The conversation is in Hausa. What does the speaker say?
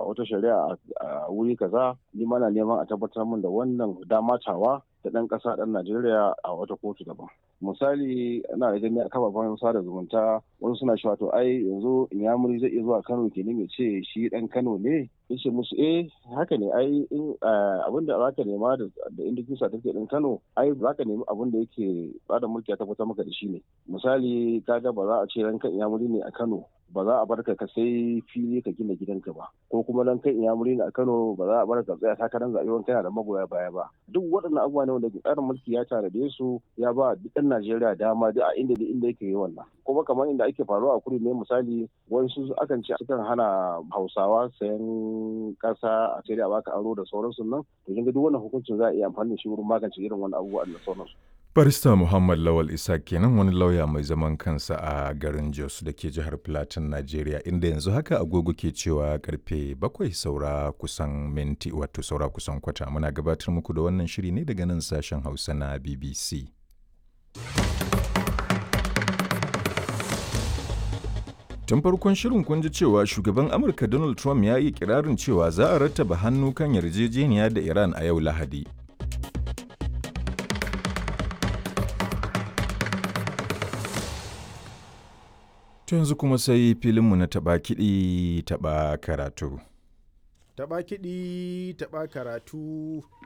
wata shari'a a wuri kaza ni mana neman a tabbatar min da wannan damatawa da ɗan ƙasa ɗan Najeriya a wata kotu daban. Misali ana da gani a kafafen sada zumunta wani suna cewa to ai yanzu Inyamuri zai iya zuwa Kano kenan ya ce shi ɗan Kano ne yace musu eh haka ne ai in abin da zaka nema da inda kisa take ɗin Kano ai zaka nemi abin da yake bada mulki ya tabbatar maka da shi ne. Misali kaga ba za a ce ranka Inyamuri ne a Kano ba za a bar ka sai fili ka gina gidanka ba ko kuma dan kai inyamuri a Kano ba za a bar ka tsaya takarar zaɓe wani kana da magoya baya ba duk waɗannan abubuwa ne wanda tsarin mulki ya tanade su ya ba duk ɗan Najeriya dama duk a inda inda yake yi wannan kuma kamar inda ake faruwa a kudu ne misali wasu akan ce sukan hana Hausawa sayan ƙasa a sai da baka aro da sauransu nan to kin ga duk wannan hukuncin za a iya amfani da shi wurin magance irin wannan abubuwa da sauransu Barista Muhammad Lawal Isa kenan wani lauya mai zaman kansa a garin Jos da ke jihar Plateau, Najeriya, inda yanzu haka agogo ke cewa karfe bakwai saura kusan minti wato saura kusan kwata. Muna gabatar muku da wannan shiri ne daga nan sashen Hausa na BBC. Tun farkon shirin kun ji cewa shugaban Amurka Donald Trump ya yi kirarin cewa za a rattaba hannu kan yarjejeniya da Iran a yau Lahadi. To yanzu kuma sai filinmu na taɓa kiɗi taɓa karatu. Taɓa kiɗi taɓa karatu